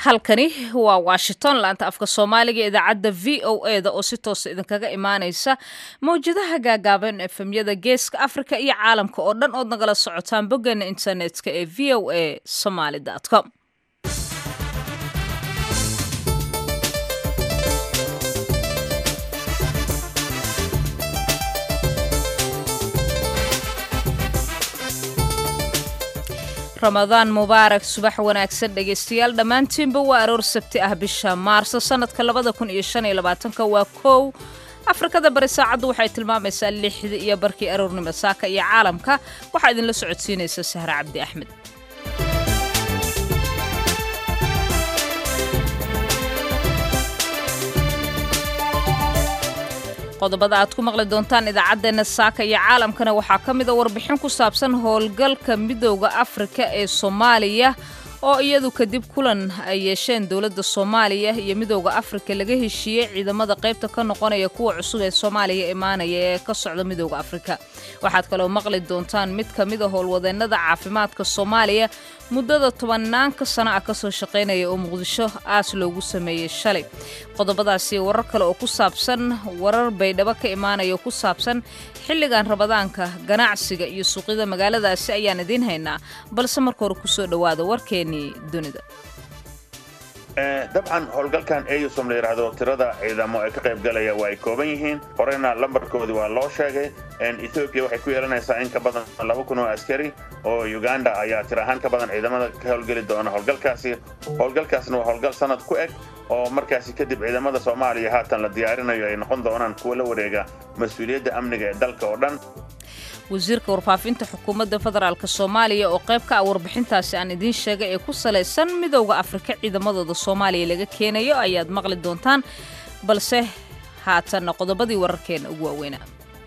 halkani waa washington laanta afka soomaaliga idaacadda v o e da oo si toosa idinkaga imaaneysa mawjadaha gaagaaban efemyada geeska afrika iyo caalamka oo dhan ood nagala socotaan boggeena internetka ee v o a somaly com ramadaan mubaarak subax wanaagsan dhegaystayaal dhammaantiinba waa aroor sabti ah bisha maarso sanadka labada kun iyo shan iyo labaatanka waa kow afrikada bari saacaddu waxay tilmaamaysaa lixda iyo barkii aroornimo saaka iyo caalamka waxaa idinla socodsiinaysa sahre cabdi axmed qodobada aad ku maqli doontaan idaacaddeenna saaka iyo caalamkana waxaa ka mid a warbixin ku saabsan howlgalka midooda afrika ee soomaaliya oo iyadu kadib kulan ay yeesheen dowladda soomaaliya iyo midooda afrika laga heshiiyey ciidamada qaybta ka noqonaya kuwa cusub ee soomaaliya imaanaya ee ka socda midooda afrika waxaad kaloo maqli doontaan mid ka mid a howlwadeennada caafimaadka soomaaliya muddada tobanaanka sano ah kasoo shaqaynaya oo muqdisho aas loogu sameeyey shalay qodobadaasi warar kale oo ku saabsan warar baydhabo ka imaanaya oo ku saabsan xilligan rabadaanka ganacsiga iyo suuqyada magaaladaasi ayaan idiin haynaa balse marka hore kusoo dhowaada warkeennii dunida dabcan howlgalkan eusom la yidhaahdo tirada ciidamo ee ka qayb galaya waa ay kooban yihiin horeyna lambarkoodii waa loo sheegay ethoobiya waxay ku yeelanaysaa in ka badan laba kun oo askari oo uganda ayaa tir ahaan ka badan ciidamada ka howlgeli doona howlgalkaasi howlgalkaasna waa howlgal sanad ku eg oo markaasi kadib ciidamada soomaaliya haatan la diyaarinayo ay noqon doonaan kuwa la wareega mas-uuliyadda amniga ee dalka oo dhan wasiirka warfaafinta xukuumadda federaalk soomaaliya oo qayb ka ah warbixintaasi aan idiin sheegay ee ku salaysan midowda afrika ciidamadooda soomaaliya laga keenayo ayaad maqli doontaan balse haatanna qodobadii wararkeena ugu waaweynaa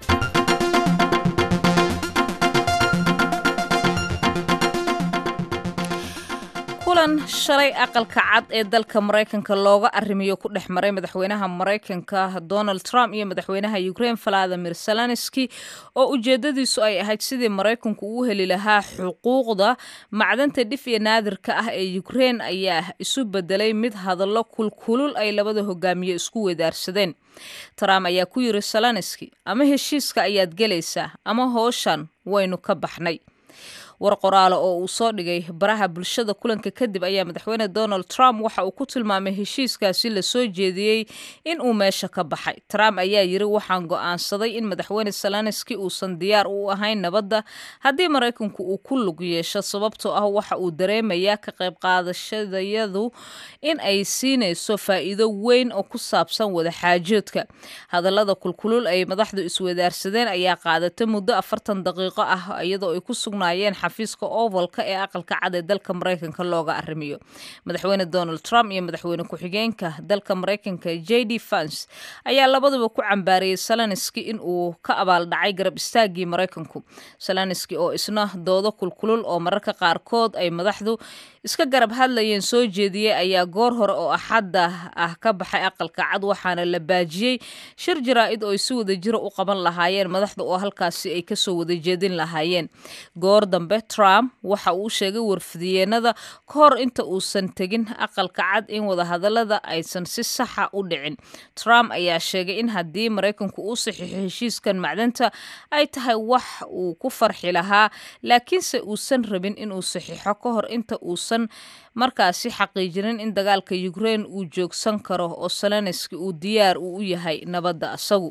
kulan shalay aqalka cad ee dalka maraykanka looga arrimiyo ku dhex maray madaxweynaha maraykanka donald trump iyo madaxweynaha ukraine valadimir zelenski oo ujeedadiisu ay ahayd sidii maraykanku uu heli lahaa xuquuqda macdanta dhif iyo naadirka ah ee ukraine ayaa isu bedelay mid hadallo kulkulul ay labada hogaamiye isku wedaarsadeen trump ayaa ku yiri zelenski ama heshiiska ayaad gelaysaa ama hooshan waynu ka baxnay war qoraale oo uu soo dhigay baraha bulshada kulanka kadib ayaa madaxweyne donald trump waxa uu ku tilmaamay heshiiskaasi la soo jeediyey in uu meesha ka baxay trump ayaa yiri waxaan go'aansaday in madaxweyne zelenski uusan diyaar u ahayn nabadda haddii maraykanku uu ku lug yeesho sababtoo ah waxa uu dareemayaa ka qayb qaadashadayadu in ay siinayso faa'iido weyn oo ku saabsan wadaxaajoodka hadallada kulkulul ay madaxdu iswadaarsadeen ayaa qaadatay muddo afartan daqiiqo ah iyadoo ay ku sugnaayeen xafiiska ovalka ee aqalka cad ee dalka maraykanka looga arrimiyo madaxweyne donald trump iyo madaxweyne ku-xigeenka dalka maraykanka j d fans ayaa labaduba ku cambaariyey zelenski in uu ka abaaldhacay garab istaagii maraykanku zelenski oo isna doodo kulkulul oo mararka qaarkood ay madaxdu iska garab hadlayeen soo jeediyey ayaa goor hore oo axadda ah ka baxay aqalka cad waxaana la baajiyey shir jaraa-id oo ay si wada jiro u qaban lahaayeen madaxda oo halkaasi ay kasoo wada jeedin lahaayeen goor dambe trump waxa uu sheegay warfidiyeenada ka hor inta uusan tegin aqalka cad in wadahadalada aysan si saxa u dhicin trump ayaa sheegay in haddii maraykanku uu saxiixo heshiiskan macdanta ay tahay wax uu ku farxi lahaa laakiinse uusan rabin inuu saxiixo ka hor inta uusan markaasi xaqiijinin in dagaalka ukraine uu joogsan karo oo zelenski uu diyaar uu u yahay nabadda asagu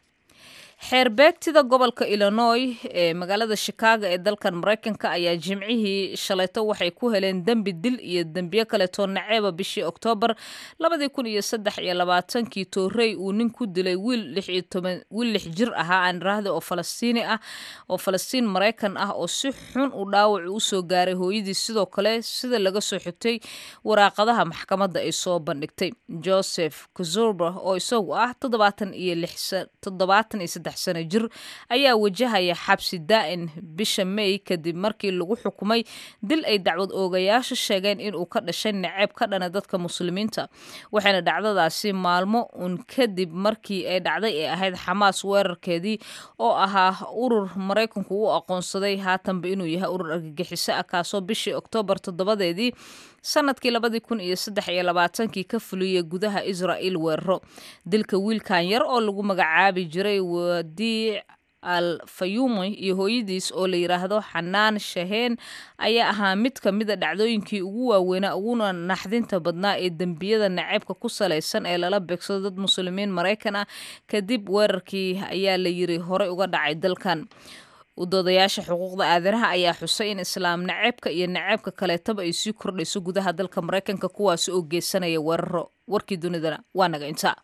xeerbeegtida gobolka illinois ee magaalada chicago ee dalkan maraykanka ayaa jimcihii shalayto waxay ku heleen dembi dil iyo dembiyo kaleetoo naceeba bishii oktoobar labadii kun iyo saddex iyo labaatankii toorey uu nin ku dilay wiil lix iyo toban wiil lix jir ahaa aan raahda oo falastiini ah oo falastiin maraykan ah oo si xun u dhaawac usoo gaaray hooyadii sidoo kale sida laga soo xigtay waraaqadaha maxkamadda ay soo bandhigtay joseph kazurba oo isagu ah toddobaatan iyo lix toddobaatan iyo saddex sano jir ayaa wajahaya xabsi daa'in bisha may kadib markii lagu xukumay dil ay dacwad oogayaasha sheegeen inuu ka dhashay naceeb ka dhana dadka muslimiinta waxayna dhacdadaasi maalmo un kadib markii ay dhacday ee ahayd xamaas weerarkeedii oo ahaa urur maraykanku u aqoonsaday haatanba inuu yahay urur argagixiso ah kaasoo bishii oktoobar toddobadeedii sanadkii labadii kun iyo saddex iyo labaatankii ka fuliyey gudaha israa'il weeraro dilka wiilkan yar oo lagu magacaabi jiray wadiic al fayumi iyo hooyadiis oo la yidhaahdo xanaan shaheen ayaa ahaa mid ka mida dhacdooyinkii ugu waaweynaa uguna naxdinta badnaa ee dembiyada naceebka ku salaysan ee lala beegsado dad muslimiin maraykan ah kadib weerarkii ayaa la yiri horey uga dhacay dalkan udoodayaasha xuquuqda aadanaha ayaa xusay in islaam naceebka iyo naceebka kaleetaba ay sii kordhayso gudaha dalka maraykanka kuwaasi oo geysanaya weeraro warkii dunidana waa naga intaa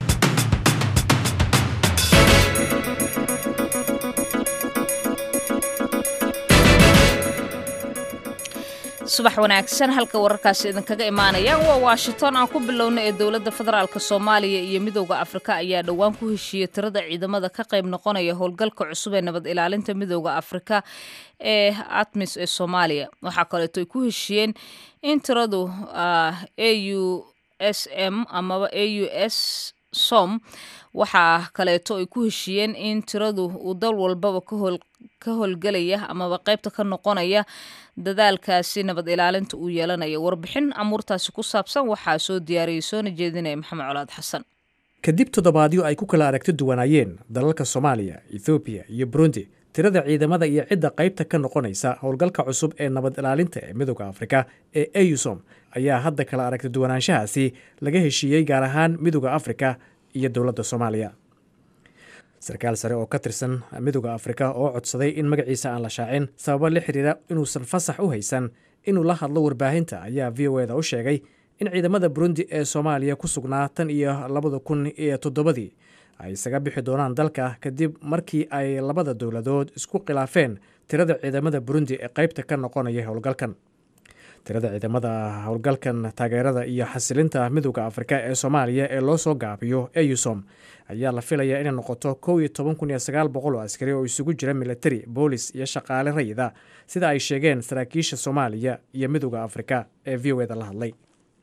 subax wanaagsan halka wararkaasi idinkaga imaanaya waa washington aan ku bilowna ee dowladda federaalk soomaaliya iyo midooda afrika ayaa dhowaan ku heshiiyey tirada ciidamada ka qayb noqonaya howlgalka cusub ee nabad ilaalinta midooda afrika ee atmis ee soomaaliya waxaa kaleeto ay ku heshiiyeen in tiradu a u s m amaba a u s som waxaa kaleeto ay ku heshiiyeen in tiradu uu dal walbaba ka howlgelaya amaba qaybta ka noqonaya dadaalkaasi nabad ilaalinta uu yeelanayo warbixin amuurtaasi ku saabsan waxaa soo diyaariyey soona jeedinaya maxamed colaad xasan kadib toddobaadyo ay ku kala aragti duwanaayeen dalalka soomaaliya ethoobiya iyo burundi tirada ciidamada iyo cidda qaybta ka noqonaysa howlgalka cusub ee nabad ilaalinta ee midooda afrika ee eusom ayaa hadda kala aragti duwanaanshahaasi laga heshiiyey gaar ahaan midooda afrika iyo dowladda soomaaliya sarkaal sare oo ka tirsan midooda afrika oo codsaday in magaciisa aan la shaacin sababo la xiriira inuusan fasax u haysan inuu la hadlo warbaahinta ayaa v o eda u sheegay in ciidamada burundi ee soomaaliya ku sugnaa tan iyo labada kun iyo toddobadii ay isaga bixi doonaan dalka kadib markii ay labada dowladood isku khilaafeen tirada ciidamada burundi ee qaybta ka noqonaya howlgalkan tirada ciidamada howlgalkan taageerada iyo xasilinta midooda afrika ee soomaaliya ee loo soo gaabiyo eusom ayaa la filayaa inay noqoto kow iyo toban kun iyo sagaal boqol oo askari oo isugu jira militari boolis iyo shaqaale rayida sida ay sheegeen saraakiisha soomaaliya iyo midooda afrika ee v o eda la hadlay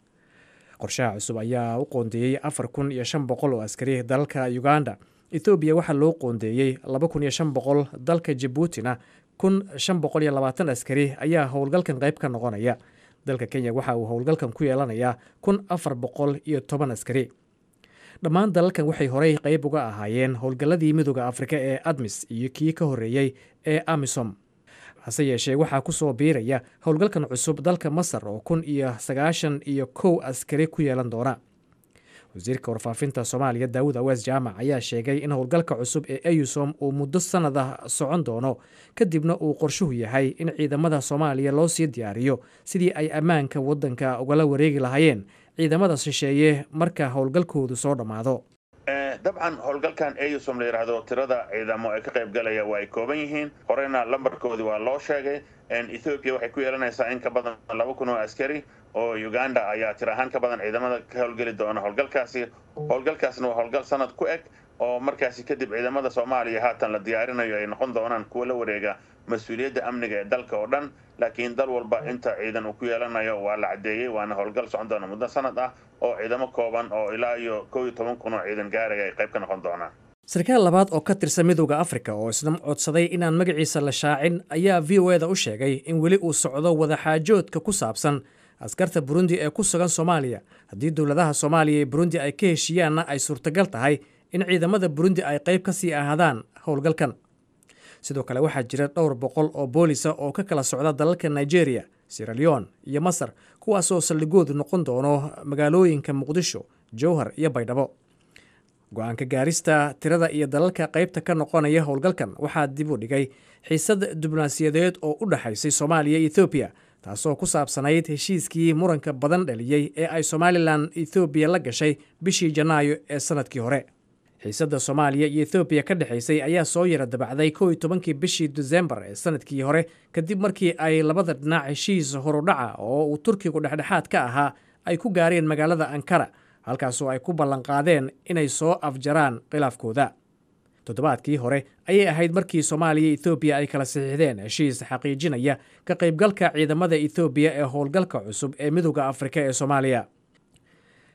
qorshaha cusub ayaa u qoondeeyey afar kun iyo shan boqol oo askari dalalka uganda ethoobiya waxaa loo qoondeeyey laba kun iyo shan boqol dalka jabuutina kun shan boqol iyo labaatan askari ayaa howlgalkan qayb ka noqonaya dalka kenya waxa uu howlgalkan ku yeelanayaa kun afar boqol iyo toban askari dhammaan dalalkan waxay horey qayb uga ahaayeen howlgalladii midooda afrika ee admis iyo kii ka horreeyey ee amisom hase yeeshee waxaa ku soo biiraya howlgalkan cusub dalka masar oo kun iyo sagaashan iyo kow askari ku yeelan doona wasiirka warfaafinta soomaaliya daawud awees jaamac ayaa sheegay in howlgalka cusub ee eusom uu muddo sannad ah socon doono kadibna uu qorshuhu yahay in ciidamada soomaaliya loo sii diyaariyo sidii ay ammaanka waddanka ugala wareegi lahaayeen ciidamada shisheeye marka howlgalkoodu soo dhammaado dabcan howlgalkan eusom la yidhaahdo tirada ciidamo ee ka qayb galaya waa ay kooban yihiin horeyna lambarkoodii waa loo sheegay ethoobiya waxay ku yeelanaysaa in ka badan laba kun oo askari oo uganda ayaa tir ahaan ka badan ciidamada ka howlgeli doona howlgalkaasi howlgalkaasna waa howlgal sanad ku eg oo markaasi kadib ciidamada soomaaliya haatan la diyaarinayo ay noqon doonaan kuwa la wareega mas-uuliyadda amniga ee dalka oo dhan laakiin dal walba inta ciidan uu ku yeelanayo waa la caddeeyey waana howlgal socon doona muddo sanad ah oo ciidamo kooban oo ilaa iyo kow iyo toban kun oo ciidan gaaraya ay qayb ka noqon doonaan sarkaal labaad oo ka tirsan midooda afrika oo isna codsaday inaan magaciisa la shaacin ayaa v o eda u sheegay in weli uu socdo wadaxaajoodka ku saabsan askarta burundi ee ku sugan soomaaliya haddii dowladaha soomaaliya iyo burundi ay ka heshiiyaanna ay suurtagal tahay in ciidamada burundi ay qayb ka sii ahaadaan howlgalkan sidoo kale waxaa jira dhowr boqol oo boolisa oo ka kala socda dalalka nigeria siraleon iyo masar kuwaasoo saldhigoodu noqon doono magaalooyinka muqdisho jowhar iyo baydhabo go-aanka gaarista tirada iyo dalalka qaybta ka noqonaya howlgalkan waxaa dib u dhigay xiisad diblomaasiyadeed oo u dhexaysay soomaaliya iyo ethoobiya taasoo ku saabsanayd heshiiskii muranka badan dhaliyey ee ay somalilan ethoobiya la gashay bishii janaayo ee sanadkii hore xiisadda soomaaliya iyo ethoobiya ka dhexaysay ayaa soo yara dabacday kow iyo tobankii bishii desembar ee sanadkii hore kadib markii ay labada dhinac heshiis horudhaca oo uu turkigu dhexdhexaad ka ahaa ay ku gaareen magaalada ankara halkaasoo ay ku ballanqaadeen inay soo afjaraan khilaafkooda toddobaadkii hore ayay ahayd markii soomaaliya iyo ethoobiya ay kala saxiixdeen heshiis xaqiijinaya ka qaybgalka ciidamada ethoobiya ee howlgalka cusub ee midooda afrika ee soomaaliya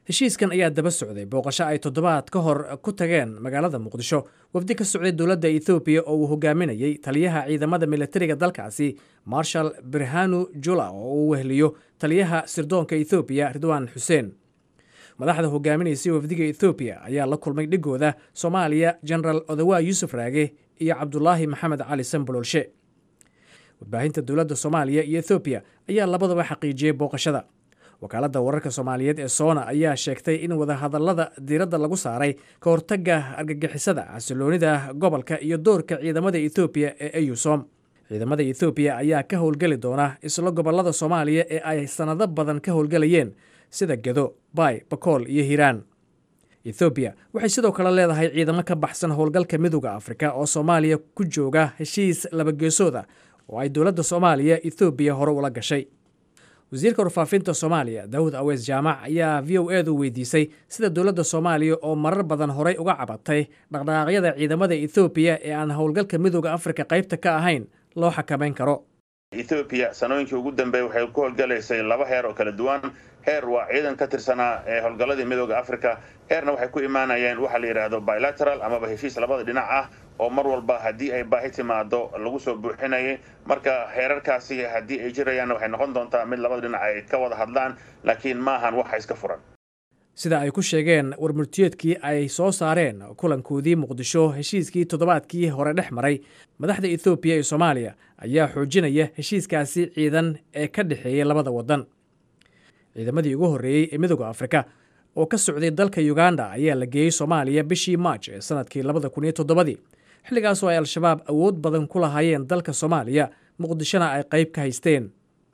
heshiiskan ayaa daba socday booqasho ay toddobaad ka hor ku tageen magaalada muqdisho wafdi ka socday dowladda ethoobiya oo uu hogaaminayey taliyaha ciidamada militariga dalkaasi marshal birhanu jula oo uu wehliyo taliyaha sirdoonka ethoobiya ridwaan xuseen madaxda hogaaminaysay wafdiga ethoobiya ayaa la kulmay dhigooda soomaaliya genaraal odawa yuusuf raage iyo cabdulaahi maxamed cali sanbololshe warbaahinta dowladda soomaaliya iyo ethoobiya ayaa labadaba xaqiijiyey booqashada wakaaladda wararka soomaaliyeed ee soona ayaa sheegtay in wadahadallada diiradda lagu saaray ka hortagga argagixisada xasiloonida gobolka iyo doorka ciidamada ethoobiya ee eyusom ciidamada ethoobiya ayaa ka howlgeli doona isla gobollada soomaaliya ee ay sannado badan ka howlgelayeen sida gedo baay bakool iyo hiiraan ethoobiya waxay sidoo kale leedahay ciidamo ka baxsan howlgalka midooda afrika oo soomaaliya ku jooga heshiis labageesooda oo ay dowladda soomaaliya ethoobiya hore ula gashay wasiirka warfaafinta soomaaliya daawud aweys jaamac ayaa v o edu weydiisay sida dowladda soomaaliya oo marar badan horey uga cabatay dhaqdhaqaaqyada ciidamada ethoobiya ee aan howlgalka midooda afrika qaybta ka ahayn loo xakamayn karo ethoobiya sanooyinkii ugu dambeeyey waxay ku howlgalaysay laba heer oo kala duwan heer waa ciidan ka tirsanaa ee howlgalladii midooda africa heerna waxay ku imaanayeen waxa la yidhaahdo bilateral amaba heshiis labada dhinac ah oo mar walba haddii ay baahi timaado lagu soo buuxinayay marka heerarkaasi haddii ay jirayaanna waxay noqon doontaa mid labada dhinac ay ka wada hadlaan laakiin maahan waxa iska furan sida ay ku sheegeen warmurtiyeedkii ay soo saareen kulankoodii muqdisho heshiiskii toddobaadkii hore dhex maray madaxda ethoobiya iyo soomaaliya ayaa xoojinaya heshiiskaasi ciidan ee ka dhexeeyay labada waddan ciidamadii ugu horreeyey ee midooda afrika oo ka socday dalka uganda ayaa la geeyey soomaaliya bishii maaj ee sanadkii labada kun iyo toddobadii xilligaasoo ay al-shabaab awood badan ku lahaayeen dalka soomaaliya muqdishona ay qayb ka haysteen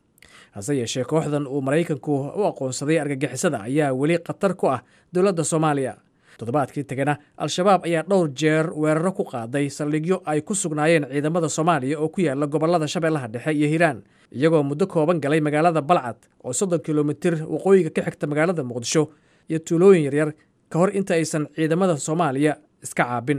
hase yeeshee kooxdan uu maraykanku u aqoonsaday argagixisada ayaa weli khatar ku ah dowladda soomaaliya toddobaadkii tegana al-shabaab ayaa dhowr jeer weeraro ku qaaday saldhigyo ay ku sugnaayeen ciidamada soomaaliya oo ku yaala gobollada shabeellaha dhexe iyo hiiraan iyagoo muddo kooban galay magaalada balcad oo soddon kilomitir waqooyiga ka xigta magaalada muqdisho iyo tuulooyin yaryar ka hor inta aysan ciidamada soomaaliya iska caabin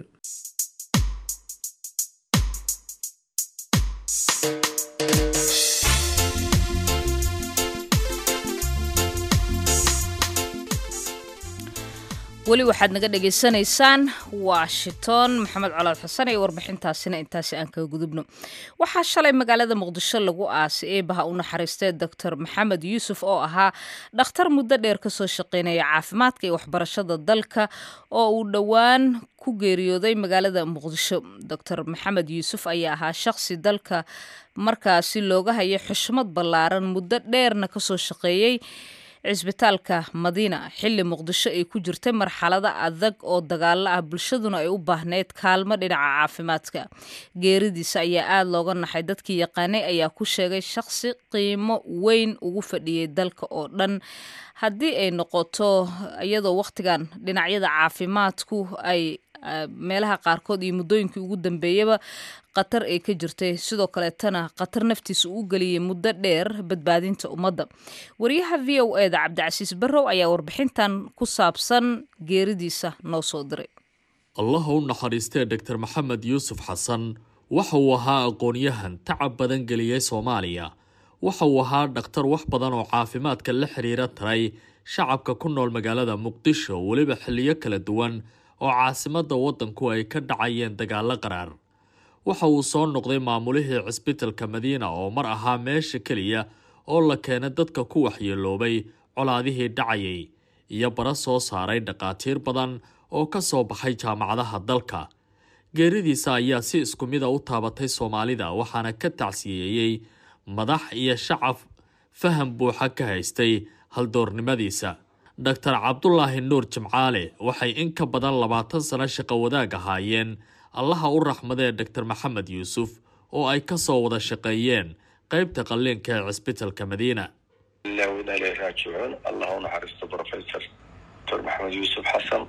weli waxaad naga dhagaysanaysaan washington maxamed colaad xasan iyo warbixintaasina intaasi aan kaga gudubno waxaa shalay magaalada muqdisho lagu aasay eebaha u naxariistay doctor maxamed yuusuf oo ahaa dhakhtar muddo dheer kasoo shaqeynaya caafimaadka iyo waxbarashada dalka oo uu dhowaan ku geeriyooday magaalada muqdisho doctor maxamed yuusuf ayaa ahaa shaqsi dalka markaasi looga hayay xushmad ballaaran muddo dheerna kasoo shaqeeyey cisbitaalka madiina xilli muqdisho ay ku jirtay marxalado adag oo dagaalo ah bulshaduna ay u baahneyd kaalmo dhinaca caafimaadka geeridiisa ayaa aada looga naxay dadkii yaqaanay ayaa ku sheegay shaqsi qiimo weyn ugu fadhiyey dalka oo dhan haddii ay noqoto iyadoo wakhtigan dhinacyada caafimaadku ay meelaha qaarkood iyo muddooyinkii ugu dambeeyaba qatar ay ka jirtay sidoo kaleetana qatar naftiisa uu geliyey muddo dheer badbaadinta ummadda wariyaha v o e da cabdicasiis barrow ayaa warbixintan ku saabsan geeridiisa noo soo diray allah u naxariistee doctor maxamed yuusuf xasan waxa uu ahaa aqoon-yahan tacab badan geliyey soomaaliya waxa uu ahaa dhakhtar wax badan oo caafimaadka la xiriira taray shacabka ku nool magaalada muqdisho weliba xilliyo kala duwan oo caasimadda waddanku ay ka dhacayeen dagaalo qaraar waxa uu soo noqday maamulihii cisbitalka madiina oo mar ahaa meesha keliya oo la keenay dadka ku waxyeeloobay colaadihii dhacayay iyo bara soo saaray dhakhaatiir badan oo ka soo baxay jaamacadaha dalka geeridiisa ayaa si isku mida u taabatay soomaalida waxaana ka tacsiyeeyey madax iyo shacab faham buuxa ka haystay haldoornimadiisa doctor cabdulaahi nuur jimcaale waxay in ka badan labaatan sano shaqo wadaag ahaayeen allaha u raxmadee doctor maxamed yuusuf oo ay ka soo wada shaqeeyeen qeybta qalliinka ee cisbitalka madiina ilaahu inaa ilahi raajicuun allah u naxariisto professor doctor maxamed yuusuf xasan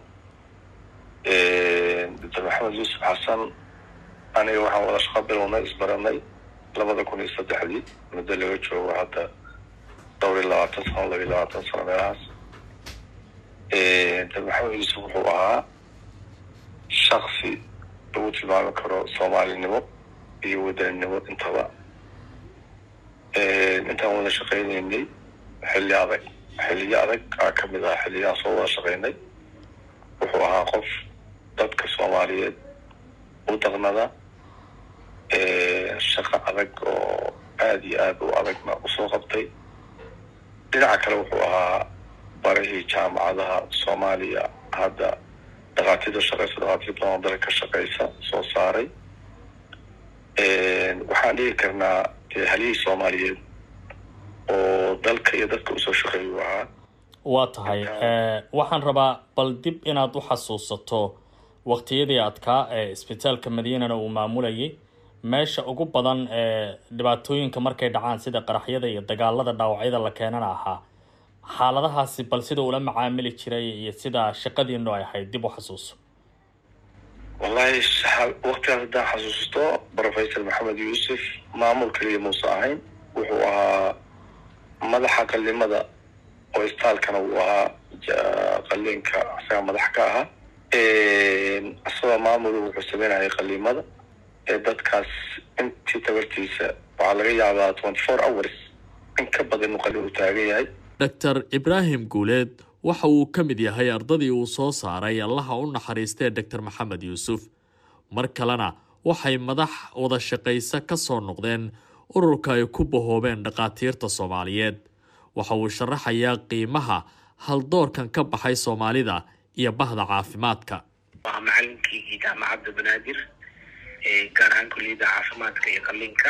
doctor maxamed yuusuf xasan aniga waxaan wada shaqo bilownay isbaranay labada kun iyo saddexdii muddo laga joogo hadda dhowr iyo labaatan sano laba iyo labaatan sano meelahaas doctor maxamed yuusuf wuxuu ahaa shaksi lagu tilmaami karo soomaalinimo iyo wadaninimo intaba intaan wada shaqeyneynay xilli adag xiliyo adag aa ka mid ah xiliyaan soo wada shaqaynay wuxuu ahaa qof dadka soomaaliyeed u daqnada shaqo adag oo aada iyo aada u adagna usoo qabtay dhinaca kale wuxuu ahaa barahii jaamacadaha soomaaliya hadda dhakhaatiirta shaqeysa dhakhaatiir badan oo dalka ka shaqeysa soo saaray waxaan dhigi karnaa halihii soomaaliyeed oo dalka iyo dadka usoo shaqeeyu ahaa waa tahay waxaan rabaa bal dib inaad u xasuusato waqtiyadii adkaa ee isbitaalka madiinana uu maamulayay meesha ugu badan ee dhibaatooyinka markay dhacaan sida qaraxyada iyo dagaalada dhaawacyada la keenana ahaa xaaladahaasi bal sida ula macaamili jiray iyo sida shaqadiinu ay ahayd dib u xasuuso wallahi waqtigaas haddaan xasuusto professor maxamed yuusuf maamul keliya muuse ahayn wuxuu ahaa madaxa qalimada oo istaalkana uu ahaa qaliinka isagaa madax ka ahaa isagoo maamul wuxuu sameynayay qalimada ee dadkaas intii tabartiisa waxaa laga yaabaa twenty four hours in ka badan inuu qalin u taagan yahay doctor ibraahim guuleed waxa uu ka mid yahay ardadii uu soo saaray allaha u naxariistee doctor maxamed yuusuf mar kalena waxay madax wada shaqaysa ka soo noqdeen ururka ay ku bahoobeen dhakhaatiirta soomaaliyeed waxa uu sharaxayaa qiimaha haldoorkan ka baxay soomaalida iyo bahda caafimaadka waa macalinkiigii jaamacadda banaadir gaar ahaan kulliyadda caafimaadka iyo qalliinka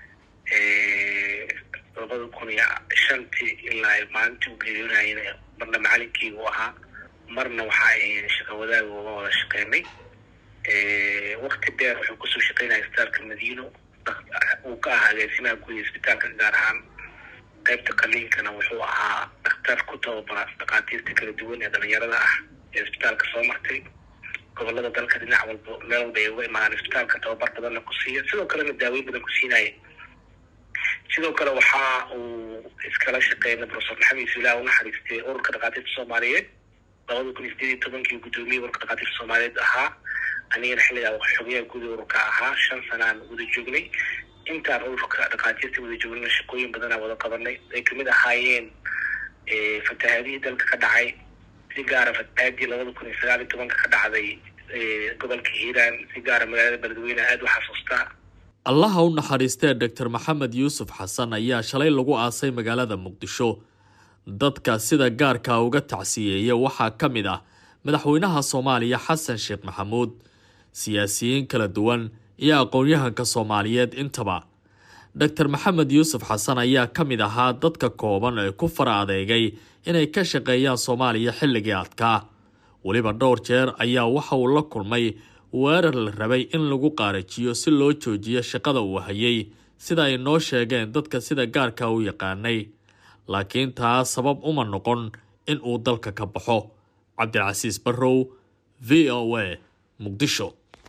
labada kun iyo shantii ilaa maalintii u geeriyoonayana marna macalinkiigu ahaa marna waxa ay shaqa wadaag uga wada shaqeynay wakti dheer wuxuu kusoo shaqeynaya isbitaalka madiino uu ka ahaa agaasimaha guud isbitaalka gaar ahaan qaybta qaliinkana wuxuu ahaa dhakhtar ku tababara dhakhaatiirta kala duwan ee dhalinyarada ah ee isbitaalka soo martay gobolada dalka dhinac walba meel walba ay uga imaadaan isbitaalka tababar badanna ku siiya sidoo kalena daaweyn badan ku siinaya sidoo kale waxa uu iskala shaqeynay profesor maxamed isbilah u naxariistay ururka dhakhaatiirta soomaaliyeed labada kun iyo sideed iyo tobankii guddoomiye ururka dhakhaatiirta soomaaliyeed ahaa anigana xilligaa xogayaha guud ururka ahaa shan sanaan wada joognay intaan ururka dhakhaatiirta wada joognayna shaqooyin badanaa wada qabanay ay kamid ahaayeen fatahaadihii dalka ka dhacay si gaara fatahaadii labada kun iyo sagaal iyo tobanka ka dhacday gobolka hiiraan si gaara magaalada beledweyne aada u xasuustaa allaha u naxariistee doctor maxamed yuusuf xasan ayaa shalay lagu aasay magaalada muqdisho dadka sida gaarka uga tacsiyeeya waxaa ka mid ah madaxweynaha soomaaliya xasan sheekh maxamuud siyaasiyiin kala duwan iyo aqoon-yahanka soomaaliyeed intaba doctor maxamed yuusuf xasan ayaa ka mid ahaa dadka kooban ee ku fara adeegay inay ka shaqeeyaan soomaaliya xilligii adkaa weliba dhowr jeer ayaa waxa uu la kulmay weerar la rabay in lagu qaarajiyo si loo joojiyo shaqada uu hayay sida ay noo sheegeen dadka sida gaarka u yaqaanay laakiin taa sabab uma noqon in uu dalka ka baxo cabdilcasiis barrow v o a muqdisho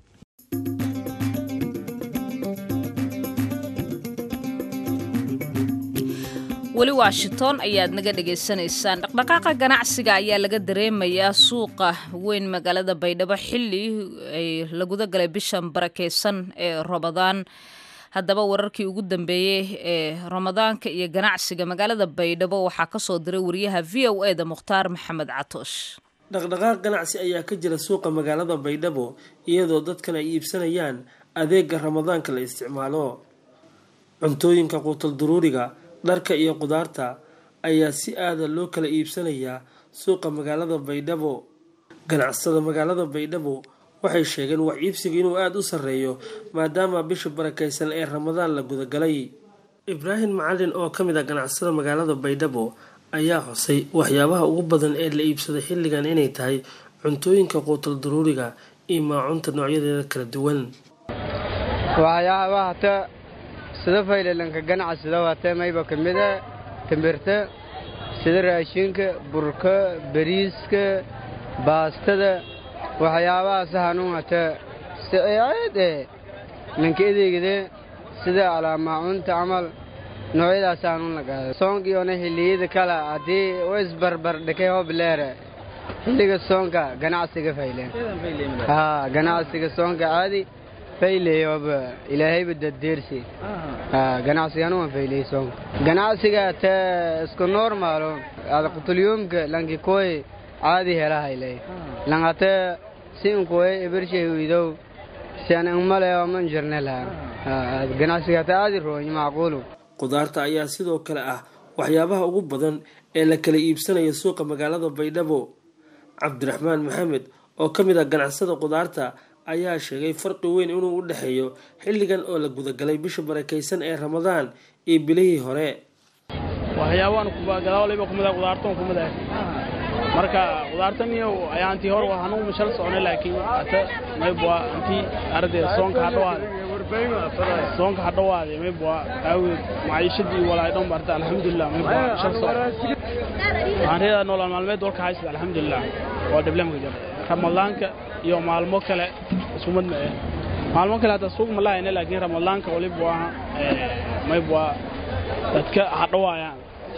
weli washington ayaad naga dhagaysanaysaan dhaqdhaqaaqa ganacsiga ayaa laga dareemayaa suuqa weyn magaalada baydhabo xili ay la guda galay bishan barakeysan ee ramadaan haddaba wararkii ugu dambeeyey ee ramadaanka iyo ganacsiga magaalada baydhabo waxaa kasoo diray wariyaha v o e da mukhtaar maxamed catoosh dhaqdhaqaaq ganacsi ayaa ka jira suuqa magaalada baydhabo iyadoo dadkan ay iibsanayaan adeega ramadaanka la isticmaalo cuntooyinka quutal duruuriga dharka iyo qudaarta ayaa si aada loo kala iibsanayaa suuqa magaalada baydhabo ganacsada magaalada baydhabo waxay sheegeen wax iibsiga inuu aada u sarreeyo maadaama bisha barakeysan ee ramadaan la gudagalay ibraahim macalin oo ka mid ah ganacsada magaalada baydhabo ayaa xusay waxyaabaha ugu badan ee la iibsaday xilligan inay tahay cuntooyinka quutal daruuriga iyo maacunta noocyadeeda kala duwan waxyaabahata sida faylalanka ganacsida watee mayba ka mida timbirta sida raashinka burka bariiska baastada waxyaabahaas hanuunata siceede ninka edeygade sida alaamaacunta camal noocyadaas hanuun la gaada soonkiyoona xilliyada kale haddii u isbarbar dhikay hobleere xilliga soonka ganacsiga fayleen haa ganacsiga soonka caadi fayleyoba ilaahayba daddeersi ganacsigan waan fayley soonka ganacsiga te isku normaalo ada qutulyumka lanki koy caadi helahayle langate siinkoy ebershay widow sian ingmaleo man jirne lahan ganacsiga te aadi rooy macquulu qudaarta ayaa sidoo kale ah waxyaabaha ugu badan ee la kala iibsanayo suuqa magaalada baydhabo cabdiraxmaan maxamed oo ka mid ah ganacsada qudaarta ayaa sheegay farqi weyn inuu u dhexeeyo xilligan oo la gudagalay bisha barakaysan ee ramadaan iyo bilihii hore waxyaabaan gadaalba kumid qudaartan kumid ah marka qudaartaniyo ayaantii hor hanugu mashal socnay laakiin ata maybwa antii ardee soonka hadhawaade soonka hadhawaade maybwa aaweed maciishadii walaay dhan barta alxamdulilah maybwa shal soc waxaan reedaa nolol maalmeed warka haysada alxamdulilah waa dhiblemka jira ramadaanka iyo maalmo kale iskumid ma eh maalmo kale hata suuq ma lahayna laakiin ramadaanka waliba waa maybwa dadka hadhawaayaan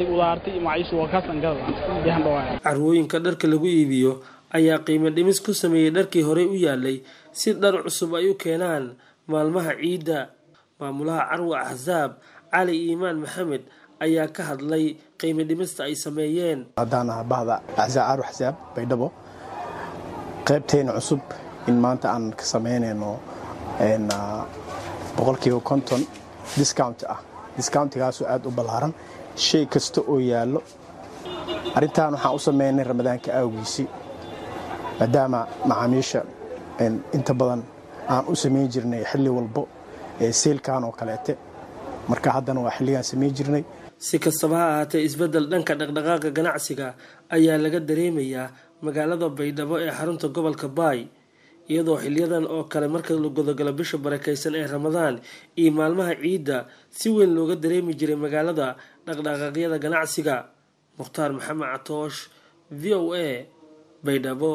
carwooyinka dharka lagu iibiyo ayaa qiimo dhimis ku sameeyey dharkii horey u yaalay si dhar cusub ay u keenaan maalmaha ciidda maamulaha carwa axsaab cali iimaan maxamed ayaa ka hadlay qiimo dhimista ay sameeyeen haddaan aha bahda axsaab carwa axsaab baydhabo qaybteena cusub in maanta aan ka samaynayno boqolkiiba konton discount ah discountigaasoo aada u ballaaran shay kasta oo yaallo arrintan waxaan u samaynay ramadaanka aawgiisii maadaama macaamiisha inta badan aan u samayn jirnay xilli walbo ee seylkan oo kaleete marka haddana waa xilligaan samayn jirnay si kastaba ha ahaatee isbeddel dhanka dhaqdhaqaaqa ganacsiga ayaa laga dareemayaa magaalada baydhabo ee xarunta gobolka baay iyadoo xiliyadan oo kale marka la godogalo bisha barakaysan ee ramadaan iyo maalmaha ciidda si weyn looga dareemi jiray magaalada dhaqdhaqaaqyada ganacsiga mukhtaar maxamed catoosh v o a baydhabo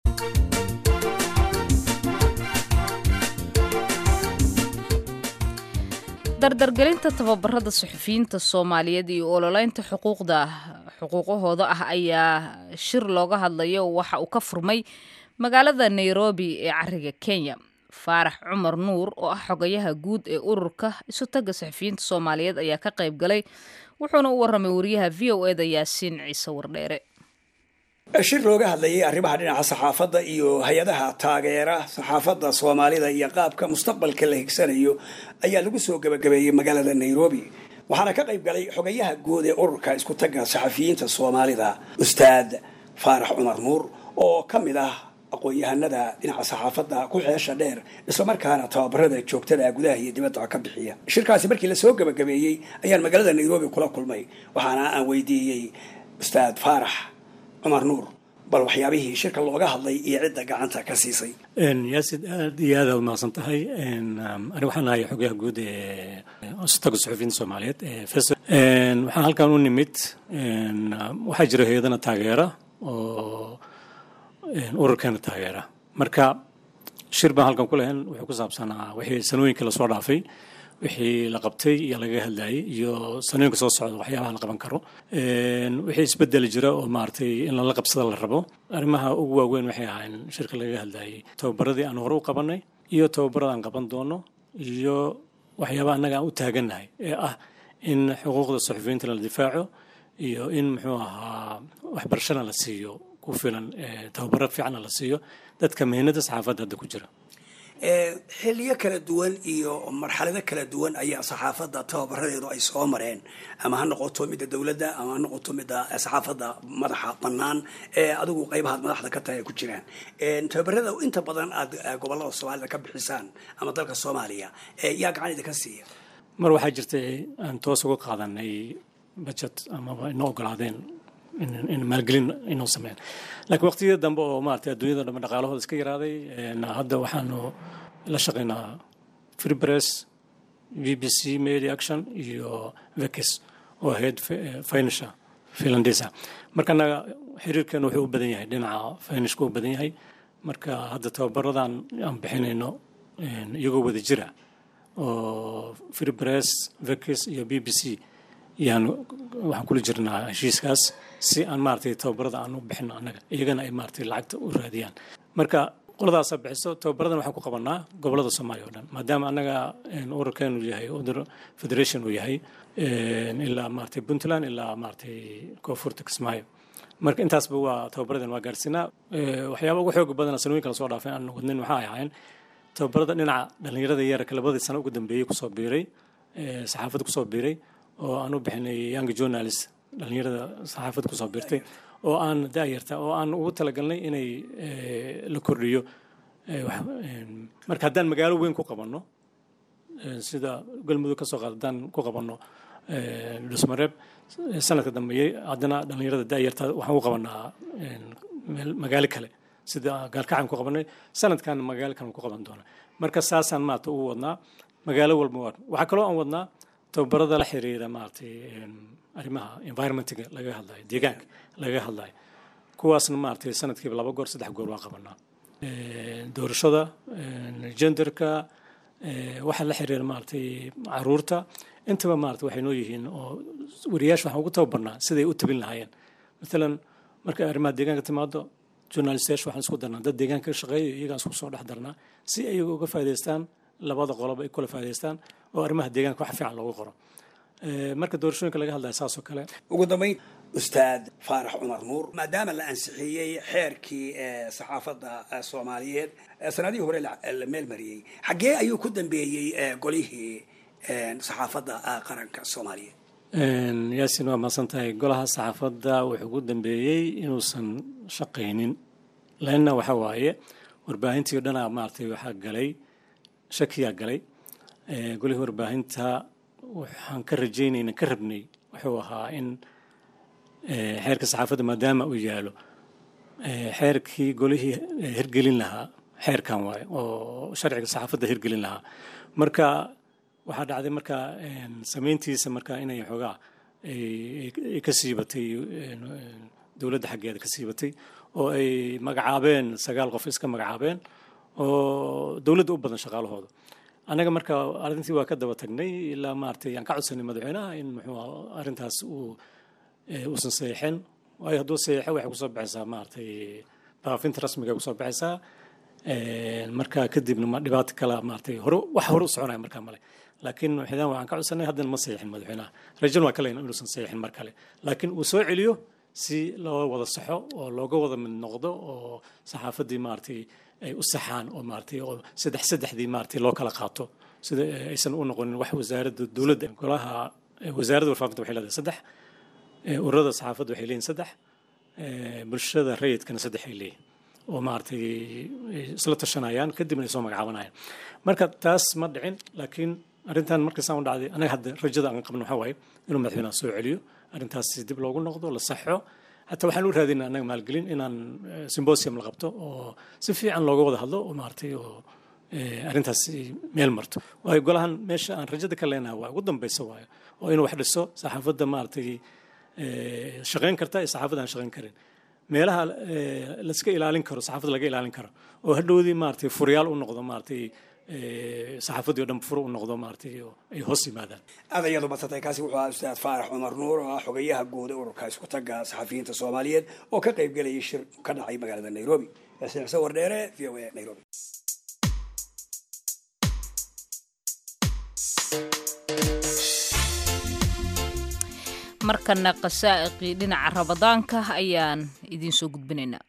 dardargelinta tababarada suxufiyiinta soomaaliyeed iyo ololeynta xuquuqda xuquuqahooda ah ayaa shir looga hadlayo waxa uu ka furmay magaalada nairobi ee cariga kenya faarax cumar nuur oo ah xogayaha guud ee ururka isu tagga saxufiyiinta soomaaliyeed ayaa ka qayb galay wuxuuna u waramay wariyaha v o eda yaasiin ciise wardheere shir looga hadlayay arrimaha dhinaca saxaafadda iyo hay-adaha taageera saxaafadda soomaalida iyo qaabka mustaqbalka la higsanayo ayaa lagu soo gebagabeeyey magaalada nairobi waxaana ka qayb galay xogayaha guud ee ururka isku tagga saxafiyiinta soomaalida ustaad faarax cumar nuur oo ka mid ah aqoon-yahanada dhinaca saxaafadda ku xeesha dheer islamarkaana tababarada joogtada gudaha iyo dibadda ka bixiya shirkaasi markii lasoo gebagabeeyey ayaan magaalada nairobi kula kulmay waxaana aan weydiiyey ustaad faarax cumar nuur bal waxyaabihii shirka looga hadlay iyo cidda gacanta ka siisay yaasid aad iyo aad aad umahadsan tahay ani waxaan ahay xogayaha guud ee istaga suxufiyiinta soomaaliyeed waxaan halkan u nimid waxaa jira hay-adana taageera oo ururkeena taageera marka shir baan halkan ku lahayn wuxuu ku saabsanaa wixii sanooyinkii lasoo dhaafay wixii la qabtay iyo lagaga hadlayay iyo sanooyinka soo socda waxyaabaha la qaban karo wixii isbedeli jira oo maaragtay in lala qabsada la rabo arrimaha ugu waaweyn waxay ahayn shirka lagaga hadlayay tababaradii aan hore u qabanay iyo tababarada aan qaban doono iyo waxyaabaha annaga aan u taagannahay ee ah in xuquuqda suxufiyiinta la difaaco iyo in muxuu ahaa waxbarashana la siiyo ku filan tababaro fiicanna la siiyo dadka mihinada saxaafadda hadda ku jira xiliyo kala duwan iyo marxalado kala duwan ayaa saxaafadda tababaradeedu ay soo mareen ama ha noqoto midda dowladda ama ha noqoto midda saxaafadda madaxa bannaan ee adigu qaybahaad madaxda ka tahay ay ku jiraan tababarada inta badan aad gobolada soomaalida ka bixisaan ama dalka soomaaliya yaa gacan idinka siiya mar waxaa jirtay aan toos uga qaadanay budget amaba ina ogolaadeen in maalgelin inuu sameyn laakiin waqtiyada dambe oo maaragtay adduunyada dhambe dhaqaalahooda iska yaraaday hadda waxaanu la shaqaynaa free press v b c media action iyo vekis oo ahayd finisha finlandesa marka anaga xiriirkeenu wuxuu u badan yahay dhinaca finishka u badan yahay marka hadda tababaradan aan bixinayno iyagoo wada jira oo free press vekis iyo b b c yaan waxaan kula jirnaa heshiiskaas si aan maaragtay tababarada aan u bixino annaga iyagana ay maaragtay lacagta u raadiyaan marka qoladaasaa bixiso tababaradan waxaan ku qabanaa gobolada soomaaliya oo dhan maadaama annaga ururkeenu yahay udur federation uu yahay ilaa maaragtay puntland ilaa maaragtay koonfurta kismaayo marka intaasba waa tababaradan waa gaarsiinaa waxyaaba ugu xooga badana sanooyinka lasoo dhaafay aan wadnin waxaa ahaayeen tababarada dhinaca dhallinyarada yarka labadii sano ugu dambeeyey kusoo biiray saxaafadda kusoo biiray oo aan u bixinay young journalist dhallinyarada saxaafadda kusoo biirtay oo aan daayarta oo aan ugu talagalnay inay la kordhiyo marka haddaan magaalo weyn ku qabanno sida galmudug ka soo qaad haddaan ku qabanno dhusmareeb sanadka dambeeyey haddana dhallinyarada daayarta waxaan u qabanaa magaalo kale sida gaalkacan ku qabanay sanadkan magaalo kale ku qaban doona marka saasaan maarata ugu wadnaa magaalo walba waa waxaa kaloo aan wadnaa tababarada la xiriira maaragtay arrimaha environmentiga laga hadlayo deegaanka laga hadlayo kuwaasna maaragtay sanadkiiba laba goor saddex goor waan qabanaa doorashada genderka waxa la xiriira maaragtay caruurta intaba maarata waxay noo yihiin oo wariyaasha waxaan ugu tababarnaa siday u tabin lahaayeen maalan markay arrimaha deegaanka timaado journalistayaasha waxaan isku darnaa dad deegaanka ka shaqeeya iyagaan isku soo dhex darnaa si ay uga faa'idaystaan labada qoloba ay kula faa'idaystaan oo arrimaha deegaanka wax fiican loogu qoro marka doorashooyinka laga hadlaya saasoo kale ugu dambayn ustaad faarax cumar nuur maadaama la ansixiyey xeerkii saxaafadda soomaaliyeed sanadihii hore la meel mariyey xaggee ayuu ku dambeeyey golihii saxaafadda qaranka soomaaliyeed yaasin waa mahadsan tahay golaha saxaafadda wuxuu ku dambeeyey inuusan shaqaynin leanna waxa waaye warbaahintii o dhanaa maaragtay waxaa galay shakiyaa galay golihii warbaahinta waxaan ka rajaynayna ka rabnay wuxuu ahaa in xeerka saxaafadda maadaama uu yaalo xeerkii golihii hirgelin lahaa xeerkan waaye oo sharciga saxaafadda hirgelin lahaa marka waxaa dhacday marka samayntiisa marka inay xoogaa ay ka siibatay dowladda xaggeeda ka siibatay oo ay magacaabeen sagaal qof iska magacaabeen oo dowladda u badan shaqaalahooda annaga marka arrintii waa ka daba tagnay ilaa maaragtay aan ka codsanay madaxweynaha in muxuu arrintaas uu uusan saxiixin waayo hadduu saxiixo waxay kusoo baxaysaa maaragtay baafinta rasmiga kusoo baxaysaa marka kadibna ma dhibaato kala maaragtay hore wax hore u soconaya markaa male laakiin xidaan waxaan ka codsanay haddana ma saxiixin madaxweynaha rajan waa kalayna inuusan saxiixin mar kale laakiin uu soo celiyo si loo wada saxo oo looga wada mid noqdo oo saxaafaddii maaragtay ay u saxaan oo maaragtay oo saddex saddexdii maaragtay loo kala qaato sida aysan u noqonin wax wasaaradda dowladda golaha wasaaradda warfaafinta waxay leedahay saddex ururada saxaafadda waxay leeyihin saddex bulshada rayidkana saddex ay leeyihin oo maaragtay isla tashanayaan kadibna ay soo magacaabanayaan marka taas ma dhicin laakiin arrintan markaasaan u dhacday anaga hadda rajada aan qabno waxaa waaye inuu madaxweynaha soo celiyo arrintaas dib loogu noqdo la saxo hataa waxaan u raadinaa annaga maalgelin inaan symbosium la qabto oo si fiican looga wada hadlo oo maaragtay oo arrintaas meel marto waayo golahan meesha aan rajada ka leenahay waa ugu dambaysa waayo oo inuu wax dhiso saxaafadda maaragtay shaqayn karta iyo saxaafadda aan shaqayn karin meelaha laska ilaalin karo saxaafadda laga ilaalin karo oo hadhowdii maaragtay furyaal u noqdo maaragtay saxaafaddii o dhan furo u noqdo maaragtay oo ay hoos yimaadaan aad ayadu madsantay kaasi wuxuu ahaa ustaad faarax cumar nuur oo ah xogayaha guud ee ururka isku tagga saxafiyiinta soomaaliyeed oo ka qayb gelayay shir ka dhacay magaalada nairobi yaasiin xuseen wardheere v o a nairobi markana qasaa'iqii dhinaca rabadaanka ayaan idiin soo gudbinaynaa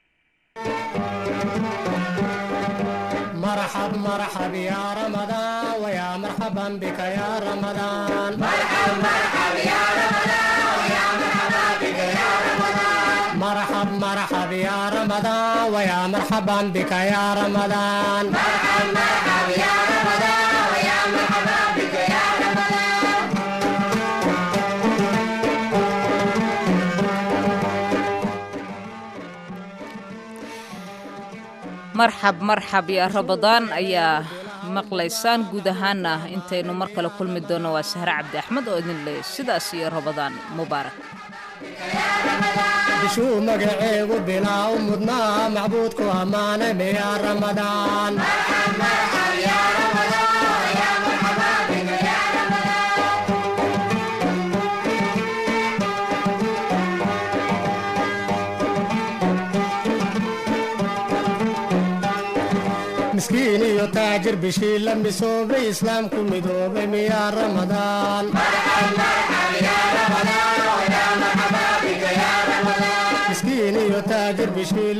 مرحب مرحب يا رمضان ويا مرحبا بك يا رمضان مرحب مرحب يا رمضان ويا مرحبا بك يا رمضان مرحب مرحب يا رمضان ويا مرحبا بك يا رمضان مرحب مرحب يا رمضان ويا مرحبا بك يا رمضان marxab marxab yaa rabadaan ayaa maqlaysaan guud ahaana intaynu mar kale kulmi doonno waa sahre cabdi axmed oo idin leey sidaas iyo rabadaan mubaarak bishuu magaceegu bilaaw mudnaa macbuudku ammaanay miyaa ramadaan miskiin iyo taajir bishii la misoobay islaamku midoobay miyaa ramadaan miskiin iyo taajir bishii